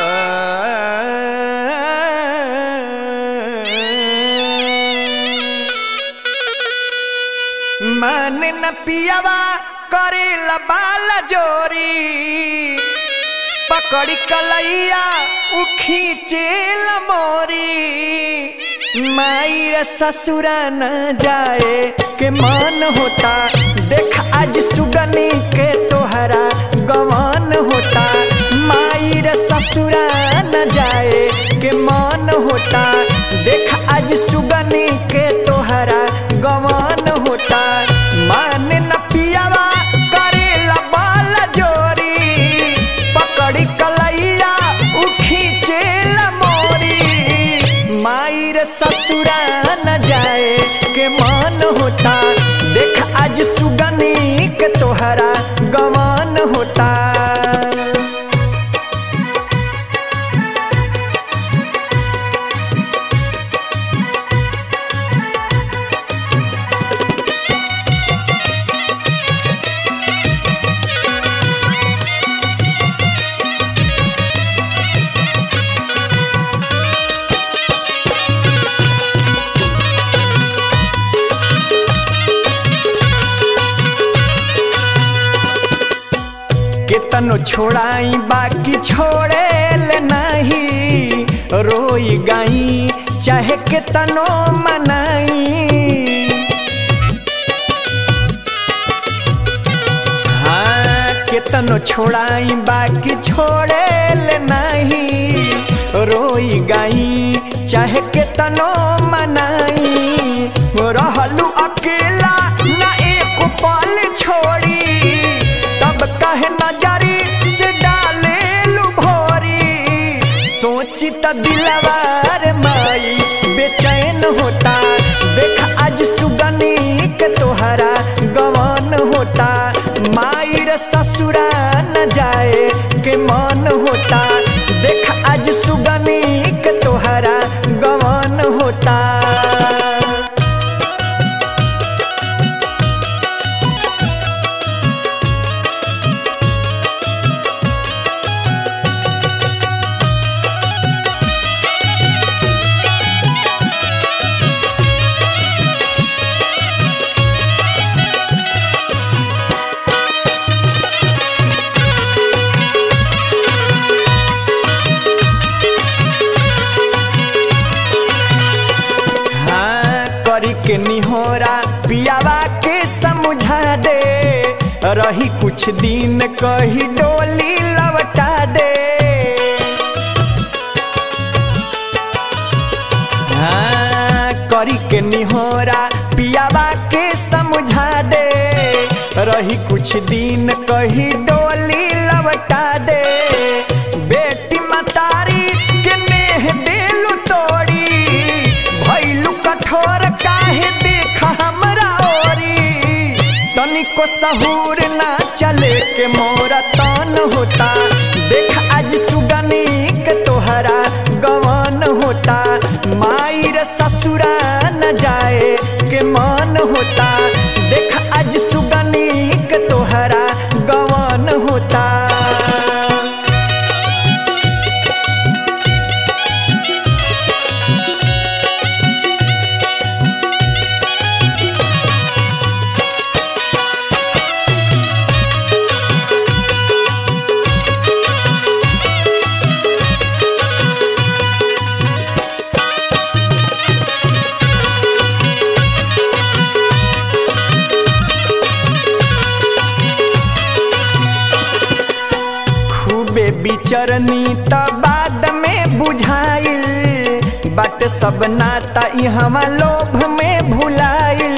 मन न पियावा करे बाल जोरी पकड़ी कलैया उ खींचेल मोरी मायर ससुरा न जाए के मन होता देख आज सुगनी के तोहरा गवन होता मायर ससुरा न जाए के मन होता देख आज सुगनी के तोहरा गवन होता मान न पियावा करेला बाल जोरी पकड़ी कलैया उ खींचेला मोरी मायर ससुरा न जाए के मन होता देख आज सुगनी के तोहरा गवन होता केतनो छोड़ाई बाकी छोड़े ले नहीं रोई गाई चाहे केतनो मनाई हाँ केतनो छोड़ाई बाकी छोड़े ले नहीं रोई गाई चाहे केतनो मनाई रहलू अकेला ना एक पल छोड़ी तब कहे नजरी से डाले लू भोरी सोची त दिलवार माई बेचैन होता देख आज सुगनी के तोहरा गवन होता माई रे ससुरा न जाए के मन होता देख आज सुगनी के तोहरा गवन होता हाँ करी के निहोरा पियावा के समझा दे रही कुछ दिन कही डोली लवटा दे हाँ करी के निहोरा पियावा के समझा दे रही कुछ दिन कही डोली लवटा दे बेटी मतारी के नेह देलू तोड़ी भैलू कठोर काहे देख हमरा ओरी तनिको सहूर ना चले के मोरा तन होता देख आज सुगनी के तोहरा गवन होता माई रे ससुरा न जाए के मन होता देख आज सुगनी के तोहरा गवन होता खूबे बिचरनी त बाद में बुझाइल बाट सब नाता इहवा लोभ में भुलाइल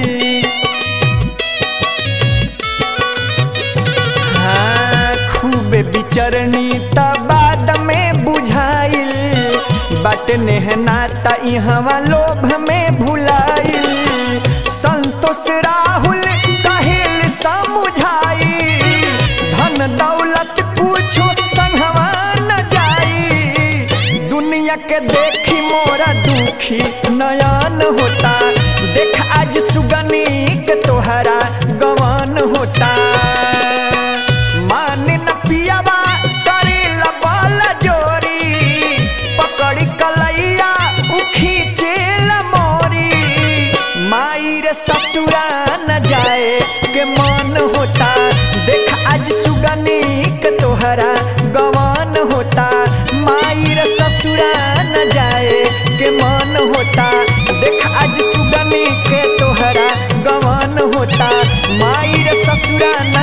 हाँ, खूबे बिचरनी त बाद में बुझाइल बाट नेह नाता इहवा लोभ में भुलाइल संतोष राहुल कहिल समझाई धन दौलत कुछो संगवा न जाई दुनिया के देखी मोरा दुखी नयन होता देख आज सुगनी के तोहरा गवन होता मान न पियावा करे बल जोरी माई रे ससुरा